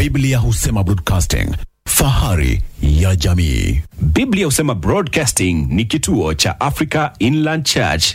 Biblia husema broadcasting, fahari ya jamii. Biblia husema Broadcasting ni kituo cha Africa Inland Church.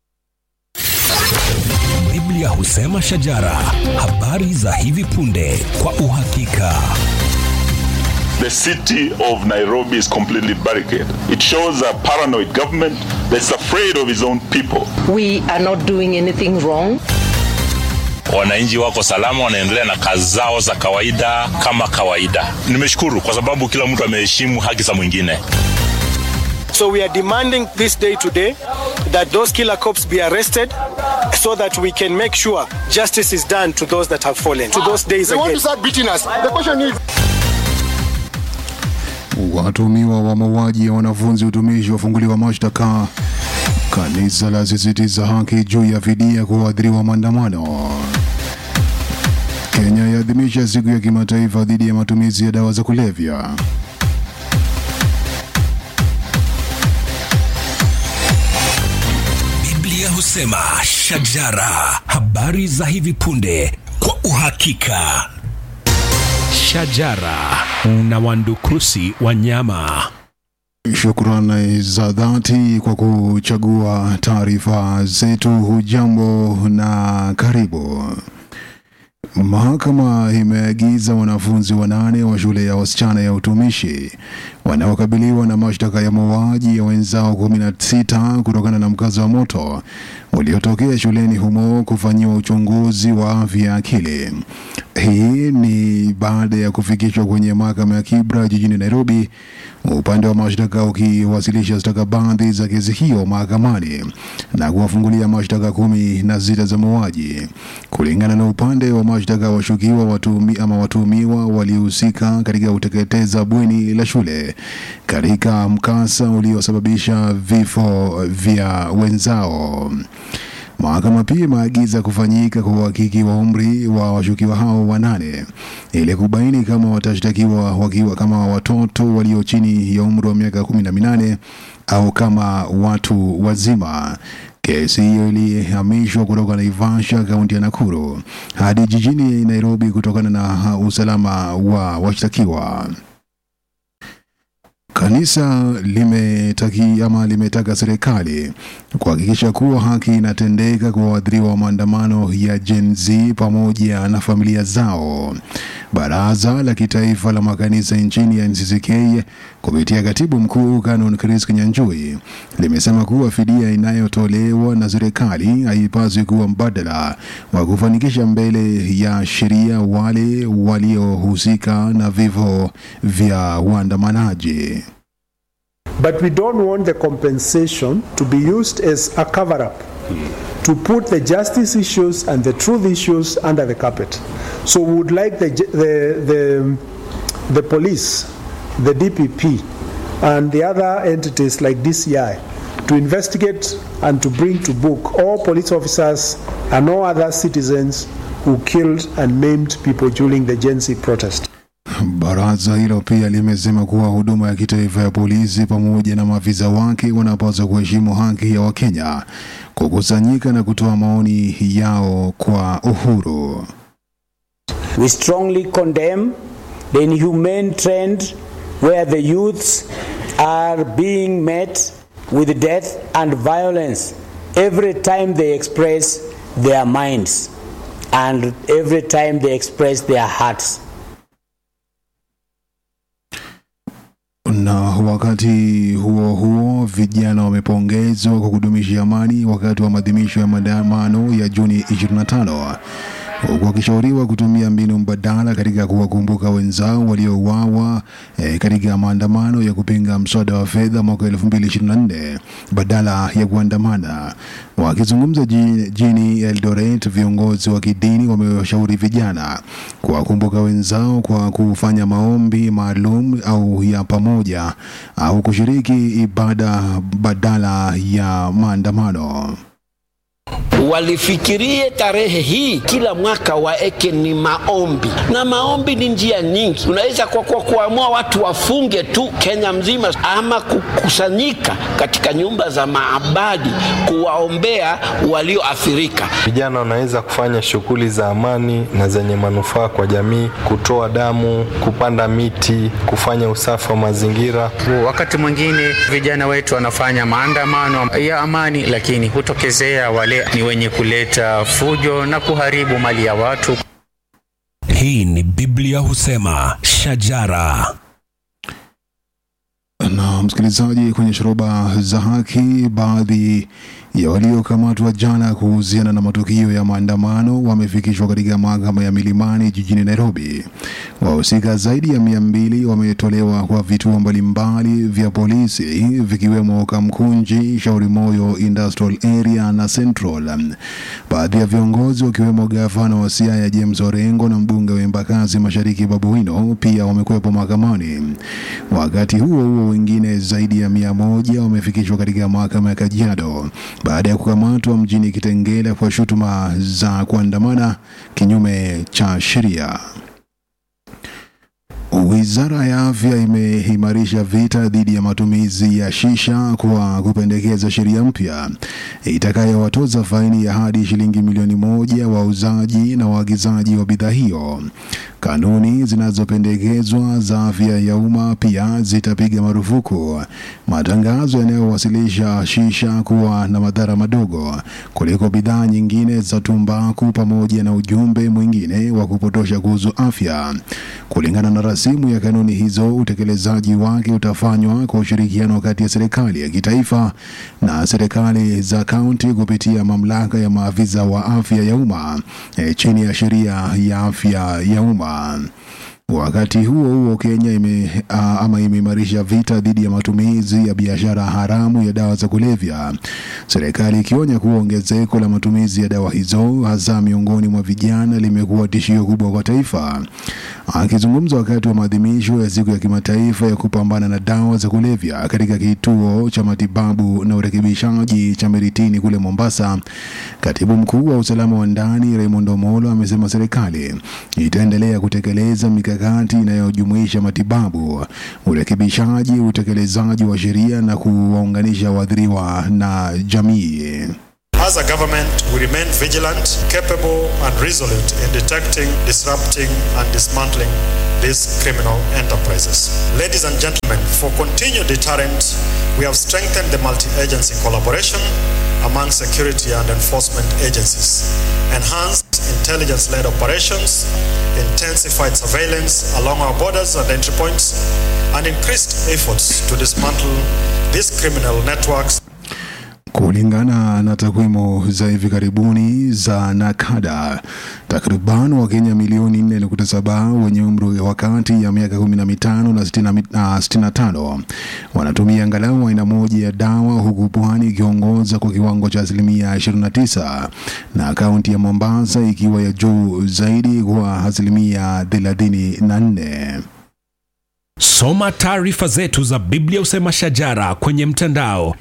Biblia husema shajara, habari za hivi punde kwa uhakika. The city of Nairobi is completely barricaded. It shows a paranoid government that's afraid of its own people. We are not doing anything wrong. wananchi wako salama, wanaendelea na kazi zao za kawaida kama kawaida. Nimeshukuru kwa sababu kila mtu ameheshimu haki za mwingine. So we are demanding this day today that those killer cops be arrested so that we can make sure justice is done to those that have fallen, to those days They want again. to start beating us. The question is, Watuhumiwa wa mauaji ya wanafunzi utumishi wafunguliwa mashtaka. Kanisa la sisitiza haki juu ya fidia kwa waathiriwa maandamano. Kenya yaadhimisha siku ya kimataifa dhidi ya matumizi ya dawa za kulevya. Biblia husema shajara, habari za hivi punde kwa uhakika. Shajara na wandukusi wanyama. Shukrani za dhati kwa kuchagua taarifa zetu. Hujambo na karibu. Mahakama imeagiza wanafunzi wanane wa shule ya wasichana ya utumishi wanaokabiliwa na mashtaka ya mauaji ya wenzao kumi na sita kutokana na mkazo wa moto uliotokea shuleni humo kufanyiwa uchunguzi wa afya ya akili. Hii ni baada ya kufikishwa kwenye mahakama ya Kibra jijini Nairobi, upande wa mashtaka ukiwasilisha stakabadhi za kesi hiyo mahakamani na kuwafungulia mashtaka kumi na sita za mauaji. Kulingana na upande wa mashtaka, washukiwa watumi, ama watuhumiwa walihusika katika kuteketeza bweni la shule katika mkasa uliosababisha vifo vya wenzao. Mahakama pia imeagiza kufanyika kwa uhakiki wa umri wa washukiwa hao wanane ili kubaini kama watashtakiwa wakiwa kama watoto walio chini ya umri wa miaka kumi na minane au kama watu wazima. Kesi hiyo ilihamishwa kutoka Naivasha, kaunti ya Nakuru hadi jijini Nairobi kutokana na usalama wa washtakiwa. Kanisa limetaki ama limetaka serikali kuhakikisha kuwa haki inatendeka kwa waathiriwa wa maandamano ya Gen Z pamoja na familia zao. Baraza la Kitaifa la Makanisa nchini ya NCCK kupitia katibu mkuu Canon Chris Kinyanjui limesema kuwa fidia inayotolewa na serikali haipaswi kuwa mbadala wa kufanikisha mbele ya sheria wale waliohusika na vifo vya waandamanaji. But we don't want the compensation to be used as a cover up to put the justice issues and the truth issues under the carpet. So we would like the, ju- the, the, the police, the DPP, and the other entities like DCI to investigate and to bring to book all police officers and all other citizens who killed and maimed people during the Gen Z protest. Baraza hilo pia limesema kuwa huduma ya kitaifa ya polisi pamoja na maafisa wake wanapaswa kuheshimu haki ya Wakenya kukusanyika na kutoa maoni yao kwa uhuru. We strongly condemn the inhumane trend where the youths are being met with death and violence every time they express their minds and every time they express their hearts. Na wakati huo huo, vijana wamepongezwa kwa kudumisha amani wakati wa maadhimisho ya maandamano ya Juni 25 huku wakishauriwa kutumia mbinu mbadala katika kuwakumbuka wenzao waliouawa eh, katika maandamano ya kupinga mswada wa fedha mwaka 2024 badala ya kuandamana. Wakizungumza jijini Eldoret, viongozi wa kidini wamewashauri vijana kuwakumbuka wenzao kwa kufanya maombi maalum au ya pamoja au kushiriki ibada badala ya maandamano. walifikirie tarehe hii kila mwaka waeke ni maombi, na maombi ni njia nyingi. Unaweza kwa, kwa kuamua watu wafunge tu Kenya mzima, ama kukusanyika katika nyumba za maabadi kuwaombea walioathirika. Vijana wanaweza kufanya shughuli za amani na zenye manufaa kwa jamii, kutoa damu, kupanda miti, kufanya usafi wa mazingira. Wakati mwingine vijana wetu wanafanya maandamano ya amani, lakini hutokezea wale ni wenye kuleta fujo na kuharibu mali ya watu. Hii ni Biblia husema shajara. Na msikilizaji, kwenye shoroba za haki, baadhi ya waliokamatwa jana kuhusiana na matukio ya maandamano wamefikishwa katika mahakama ya Milimani jijini Nairobi. Wahusika zaidi ya mia mbili wametolewa kwa vituo mbalimbali vya polisi vikiwemo Kamkunji, Shauri Moyo Industrial Area na Central. Baadhi ya viongozi wakiwemo gavana wa Siaya James Orengo na mbunge wa Embakasi Mashariki Babu Wino pia wamekuwepo mahakamani. Wakati huo huo, wengine zaidi ya mia moja wamefikishwa katika mahakama ya Kajiado baada ya kukamatwa mjini Kitengela kwa shutuma za kuandamana kinyume cha sheria. Wizara ya Afya imeimarisha vita dhidi ya matumizi ya shisha kwa kupendekeza sheria mpya itakayowatoza faini ya hadi shilingi milioni moja wauzaji na waagizaji wa bidhaa hiyo. Kanuni zinazopendekezwa za afya ya umma pia zitapiga marufuku matangazo yanayowasilisha shisha kuwa na madhara madogo kuliko bidhaa nyingine za tumbaku, pamoja na ujumbe mwingine wa kupotosha kuhusu afya. Kulingana na rasimu ya kanuni hizo, utekelezaji wake utafanywa kwa ushirikiano kati ya serikali ya kitaifa na serikali za kaunti kupitia mamlaka ya maafisa wa afya ya umma e, chini ya sheria ya afya ya umma. Wakati huo huo, Kenya ime, uh, ama imeimarisha vita dhidi ya matumizi ya biashara haramu ya dawa za kulevya, serikali ikionya kuwa ongezeko la matumizi ya dawa hizo hasa miongoni mwa vijana limekuwa tishio kubwa kwa taifa. Akizungumza wakati wa maadhimisho ya siku ya kimataifa ya kupambana na dawa za kulevya katika kituo cha matibabu na urekebishaji cha Miritini kule Mombasa, katibu mkuu wa usalama wa ndani Raymond Omolo amesema serikali itaendelea kutekeleza mikakati inayojumuisha matibabu, urekebishaji, utekelezaji wa sheria na kuwaunganisha waathiriwa na jamii. As a government, we remain vigilant, capable, and resolute in detecting, disrupting, and dismantling these criminal enterprises. Ladies and gentlemen, for continued deterrent, we have strengthened the multi-agency collaboration among security and enforcement agencies, enhanced intelligence-led operations, intensified surveillance along our borders and entry points, and increased efforts to dismantle these criminal networks Kulingana na takwimu za hivi karibuni za NACADA, takriban Wakenya milioni 4.7 wenye umri wa kati ya miaka 15 na 65 wanatumia angalau aina moja ya dawa, huku Pwani ikiongoza kwa kiwango cha asilimia 29 na kaunti ya Mombasa ikiwa ya juu zaidi kwa asilimia 34. Soma taarifa zetu za Biblia Usema Shajara kwenye mtandao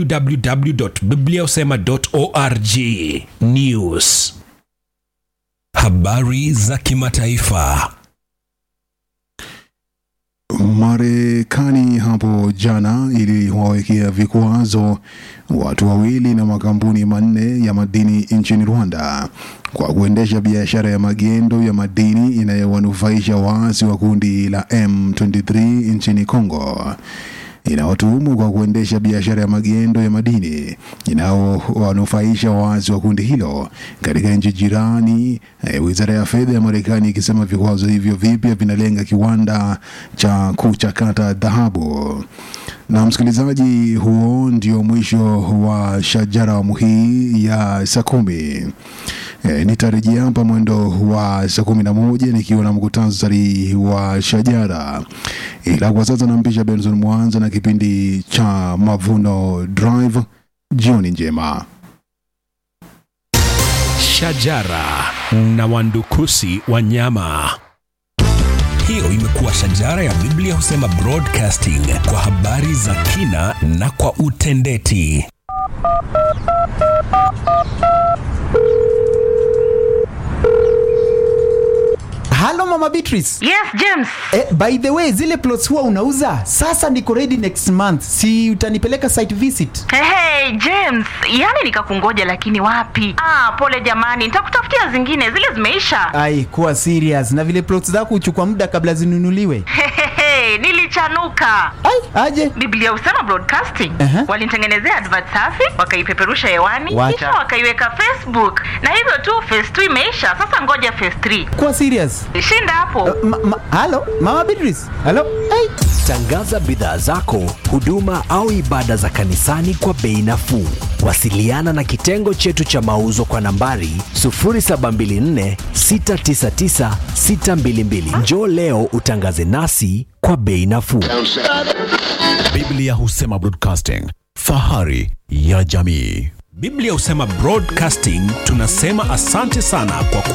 www.bibliausema.org. News, habari za kimataifa. Marekani hapo jana iliwawekea vikwazo watu wawili na makampuni manne ya madini nchini Rwanda kwa kuendesha biashara ya magendo ya madini inayowanufaisha waasi wa kundi la M23 nchini Kongo inayotuhumu kwa kuendesha biashara ya magendo ya madini inayowanufaisha waasi wa kundi hilo katika nchi jirani. E, wizara ya fedha ya Marekani ikisema vikwazo hivyo vipya vinalenga kiwanda cha kuchakata dhahabu. Na msikilizaji, huo ndio mwisho wa shajara awamu hii ya saa kumi. E, nitarejea hapa mwendo wa saa kumi na moja nikiwa na mkutasari wa shajara, ila kwa sasa nampisha Benson Mwanza na kipindi cha Mavuno Drive. Jioni njema. Shajara na wandukusi wanyama. Hiyo imekuwa shajara ya Biblia husema broadcasting kwa habari za kina na kwa utendeti. halo mama beatrice Yes, James. eh, by the way zile plots huwa unauza sasa niko ready next month si utanipeleka site visit Hey, hey, James, yani nikakungoja lakini wapi? Ah, pole jamani, nitakutafutia zingine, zile zimeisha. ai kuwa serious na vile plots zako huchukua muda kabla zinunuliwe Hehehe, nilichanuka. Ai, aje? Biblia husema broadcasting. Aha. Walinitengenezea advert safi, wakaipeperusha hewani, Wacha. kisha wakaiweka Facebook. Na hivyo tu phase 2 imeisha, sasa ngoja phase 3. kuwa serious Shinda hapo. ma, ma, halo mama beatrice halo ai Tangaza bidhaa zako, huduma au ibada za kanisani kwa bei nafuu. Wasiliana na kitengo chetu cha mauzo kwa nambari 0724 699 622. Njoo leo utangaze nasi kwa bei nafuu. Biblia husema broadcasting, fahari ya jamii. Biblia husema broadcasting, tunasema asante sana kwa ku